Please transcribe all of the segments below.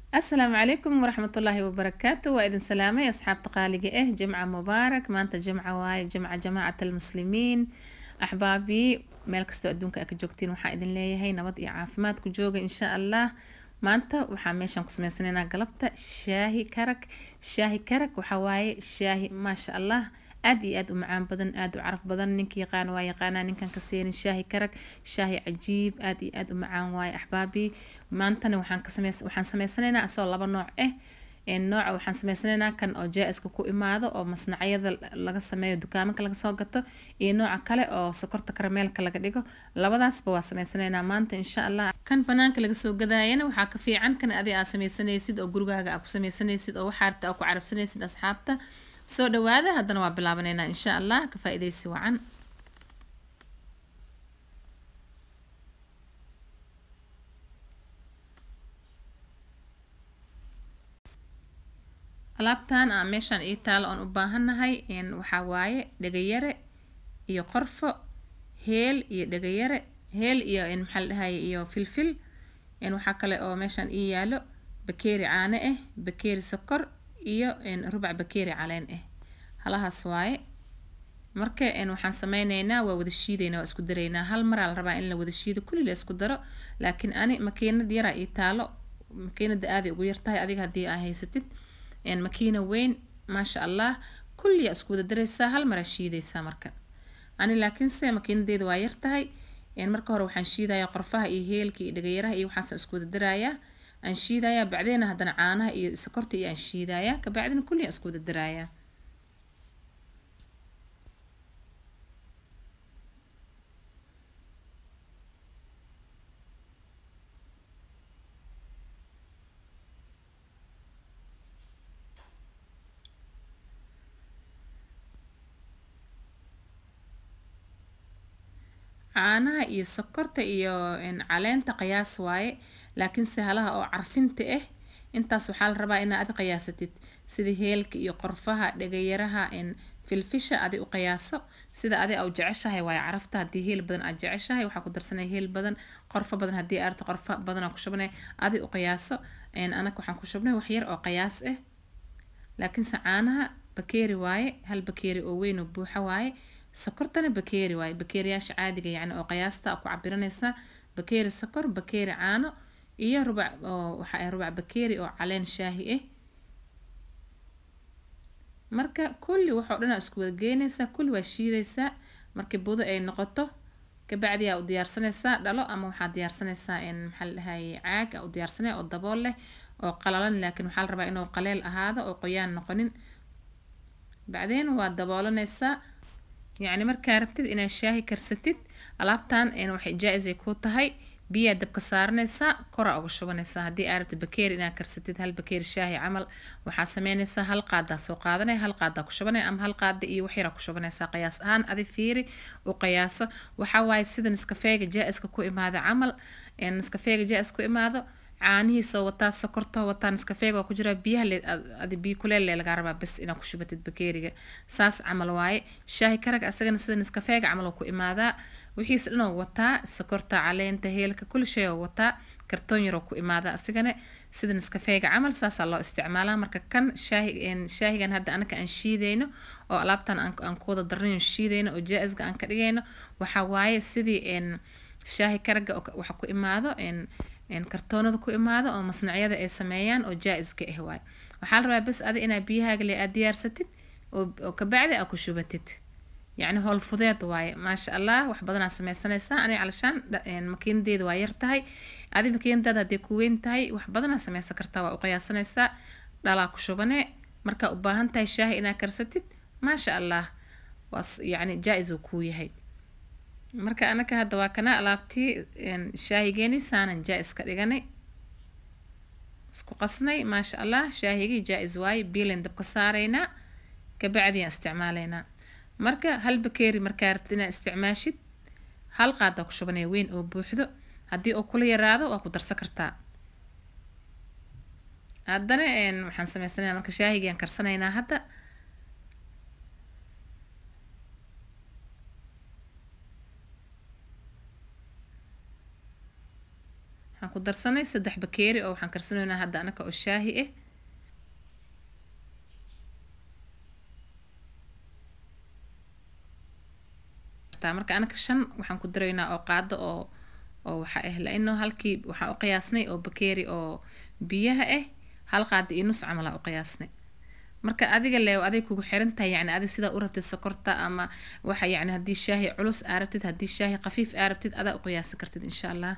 asalaamu calaykum waraxmatullaahi wabarakaatu waa idin salaamay asxaabta qaaliga ah jimca mubaarak maanta jimca waaye jimca jamaacat almuslimiin axbaabii meel kastoo adduunka aa ka joogtiin waxaa idin leeyahay nabad iyo caafimaad ku jooga insha allah maanta waxaa meeshaan ku sameysanaynaa galabta shaahi karag shaahi karag waxaa waaye shaahi maasha allah aad iyo aad u macaan badan aad u caraf badan ninka yaqaan waa yaqaanaa ninkan ka seenin shaahi karag shaahi cajiib aad iyo aad u macaan waaye axbaabii maantana waxaan ka sameys waxaan sameysanaynaa asoo laba nooc ah nooca waxaan sameysanaynaa kan oo jaa-iska ku imaado oo masnacyada laga sameeyo dukaamanka laga soo gato iyo nooca kale oo sokorta karameelka laga dhigo labadaasba waa sameysanaynaa maanta insha allah kan banaanka laga soo gadaayana waxaa ka fiican kan adi aa sameysanaysid oo gurigaaga aa ku sameysanaysid oo waxaa rabta aa ku carabsanaysid asxaabta soo dhawaada haddana waa bilaabanaynaa insha allah ka faa-ideysi wacan alaabtan aa meeshaan ii taalo oon u baahannahay waxaa waaye dhegayare iyo qorfo heel iyo dhegayare heel iyo maxaa la dhahaye iyo filfil waxaa kale oo meeshaan ii yaalo bakeeri caano ah bakeeri sokor iyo rubac bakeeri caleen ah halahaas waaye marka waxaan sameyneynaa waa wada shiideynaa waa isku daraynaa hal maraa la rabaa in la wada shiido kulli la isku daro laakiin ani makiinad yaraa ii taalo makiinada aaday ugu yartahay adiga haddii aa haysatid makiina weyn maasha allah kulliyaa isku wada daraysaa hal maraa shiidaysaa marka ani laakiinse makiinadeeda waa yartahay marka hore waxaan shiidayaa qorfaha iyo heelka iyo dhagayaraha iyo waxaasaan isku wada darayaa aan shiidayaa bacdeena haddana caanaha iyo sokorta iyo aan shiidayaa kabacdina kulliyaa isku wada darayaa caanaha iyo sokorta iyo caleenta qiyaas waaye laakiinse halaha oo carfinta ah intaas waxaa la rabaa inaad adi qiyaasatid sida heelka iyo qorfaha dhegayaraha filfisha adi u qiyaaso sida adi u jeceshahay waaye carafta haddii heel badan aad jeceshahay waxaa ku darsanay heel badan qorfo badan haddii aarta qorfo badanaa ku shubnay adi u qiyaaso anaka waxaan ku shubnay wax yar oo qiyaas ah laakiinse caanaha bakeeri waaye hal bakeeri oo weyn oo buuxa waaye sokortana bakeeri waaye bakeeriyaasha caadiga yacni oo qiyaasta ku cabiranaysaa bakeeri sokor bakeeri caano iyo rubac oo waxa ah rubac bakeeri oo caleen shaahi ah marka kulli waxoo dhan aa isku wada geynaysaa kulli waa shiidaysaa markii budo ay noqoto kabacdi aa u diyaarsanaysaa dhalo ama waxaa diyaarsanaysaa maxaa la dhahaye caag aa u diyaarsanaya oo dabool leh oo qalalan laakiin waxaa la rabaa inuu qaleel ahaado oo qoyaan noqonin bacdeen waa daboolanaysaa yacni markaa rabtid inaad shaahi karsatid alaabtan waxay jaa-isay kuu tahay biyaa dabka saaranaysaa koraa uga shubanaysaa haddii aa rabtid bakeeri inaad karsatid hal bakeeri shaahi camal waxaa sameynaysaa hal qaadaa soo qaadanaya hal qaadaa ku shubanaya ama hal qaada iyo wax yaraa ku shubanaysaa qiyaas ahaan adi fiiri u qiyaaso waxaa waaye sida niskafeega jaa-iska ku imaada camal niskafeega jaa-is ku imaado caanihiisoo wataa sokortoo wataa niskafeega waa ku jiraa biyaha adi biyo kuleel lee lagaa rabaa bes inaad ku shubatid bakeeriga saas camal waaye shaahi karag asagana sida niskafeega camal oo ku imaadaa wixiis dhanoo wataa sokorta caleenta heelka kulli shay oo wataa kartoon yaroo ku imaadaa asigana sida niskafeega camal saasaa loo isticmaalaa marka kan shaahi shaahigan hadda anaka aan shiidayno oo alaabtan aan ku wada darnayo shiidayno oo jaa-isga aan ka dhigayno waxaa waaye sidii shaahi karaga waxa ku imaado kartoonada ku imaado oo masnacyada ay sameeyaan oo jaa-iska ah waaye waxaa la rabaa bes adi inaa biyahaaga le aad diyaarsatid oo kabacdi aa ku shubatid yacni howl fudeed waaye maasha allah wax badanaa sameysanaysaa ani calashaan makiinadeeda waa yar tahay adi makiinadaada haddii ku weyn tahay wax badanaa sameysan kartaa waa u qiyaasanaysaa dhalaa ku shubane markaa u baahan tahay shaahi inaa karsatid maasha allah waa yacni jaa-is uu kuu yahay marka anaka hadda waa kana alaabtii shaahigeeni saanan jaa-is ka dhiganay isku qasnay maasha allah shaahigii jaa-is waaye biilen dabka saaraynaa kabacdiaan isticmaalaynaa marka hal bakeeri markaa rabtid inaad isticmaashid hal qaadaa ku shubanaya weyn oo buuxdo haddii oo kula yaraado waa ku darsan kartaa haddana waxaan sameysanayaa marka shaahigiaan karsanaynaa hadda waxaan ku darsanay saddex bakeeri oo waxaan karsanaynaa hadda anaka oo shaahi ah marka anaka shan waxaan ku daraynaa oo qaado oo oo waxa ah laino halkii waxaan u qiyaasnay oo bakeeri oo biyaha ah hal qaado iyo nus camal aa u qiyaasnay marka adiga le aday kugu xiran tahay yani adig sidaa u rabtid sokorta ama waxa yani haddii shaahi culus aa rabtid haddii shaahi khafiif aa rabtid adaa u qiyaasi kartid insha allah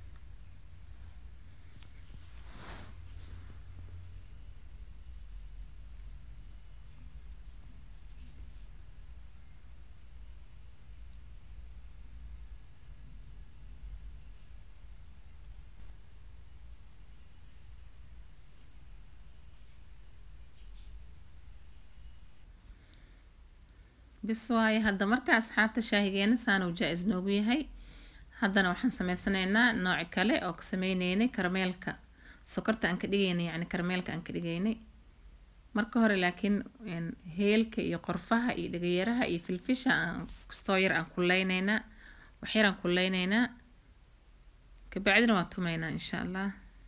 bis waaye hadda marka asxaabta shaahigeena saanuu jaa-is noogu yahay haddana waxaan sameysanaynaa nooc kale oo ka sameyneynay karameelka sokorta aan ka dhigaynay yacni karameelka aan ka dhigaynay marka hore laakiin heelka iyo qorfaha iyo dhagayaraha iyo filfisha aan kastoo yar aan kuleyneynaa wax yar aan kuleyneynaa kabacdina waa tumeynaa insha allah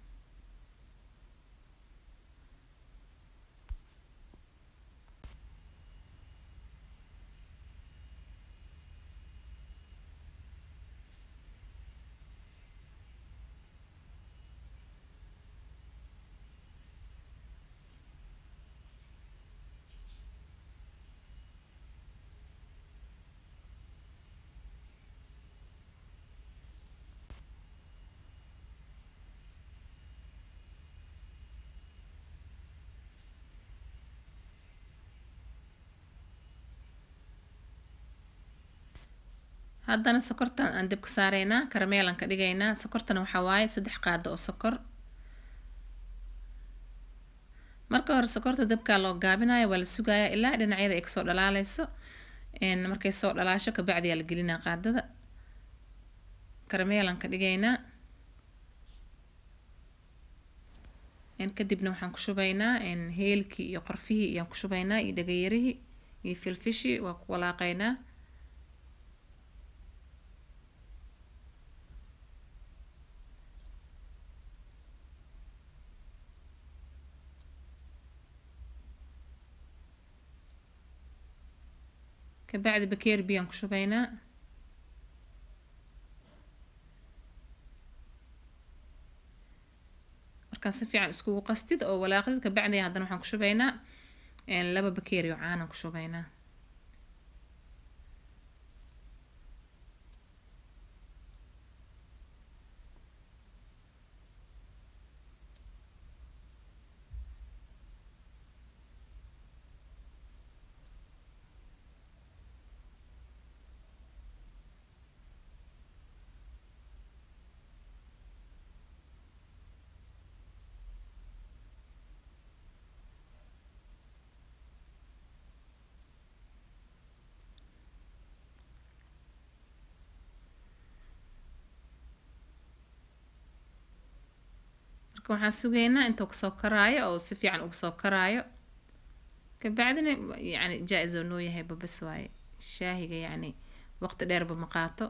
haddana sokortan aan dabka saareynaa karameelaan ka dhigaynaa sokortana waxaa waaye saddex qaado oo sokor marka hore sokorta dabkaa loo gaabinayo waa la sugayaa ilaa dhinacyada ay kasoo dhalaaleyso markay soo dhalaasho kabacdiyaa la gelinaa qaadada karameelaan ka dhigaynaa kadibna waxaan ku shubaynaa heelkii iyo qorfihii ayaan ku shubaynaa iyo dhagayarihii iyo filfishii waa ku walaaqaynaa kabacdi bakeeri biyaan ku shubaynaa markaa si fiican iskugu qastid oo walaaqdid kabacdi haddana waxaan ku shubaynaa laba bakeeri oo caanaan ku shubaynaa marka waxaan sugaynaa intuu kasoo karaayo oo si fiican uga soo karaayo kabacdina yani jaa-is oo noo yahay babas waaye shaahiga yacni waqti dheerba ma qaato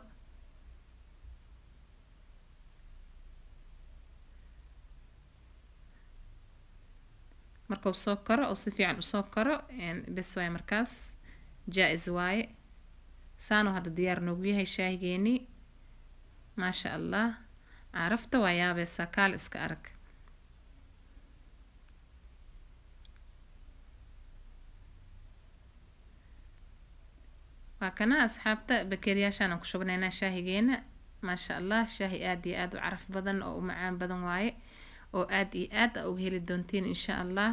markuu soo karo oo si fiican usoo karo bes waaye markaas jaa-is waaye saanuu hadda diyaar noogu yahay shaahigeenii maasha allah carafta waa yaabeysaa kaal iska arag waa kana asxaabta bakeeriyaashaan aan ku shubnaynaa shaahigeena maasha allah shaahi aada iyo aada u caraf badan oo u macaan badan waaye oo aada iyo aad a uga heli doontiin insha allah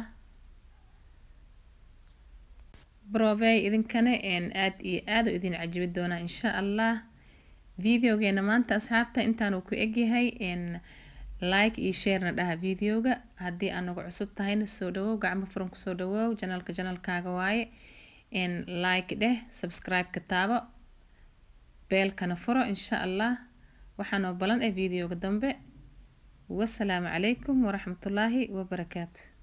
brovey idinkana aada iyo aada u idin cajibi doonaa insha allah videogeena maanta asxaabta intaanuu ku egyahay like iyo sharena dhaha videoga haddii anagu cusub tahayna soo dhawow gacmo furan kusoo dhawow janalka janalkaaga waaye like dheh subscribe-ka taabo beelkana furo insha allah waxaanoo balan ee videoga dambe wasalaamu calaykum waraxmatullaahi wabarakaatu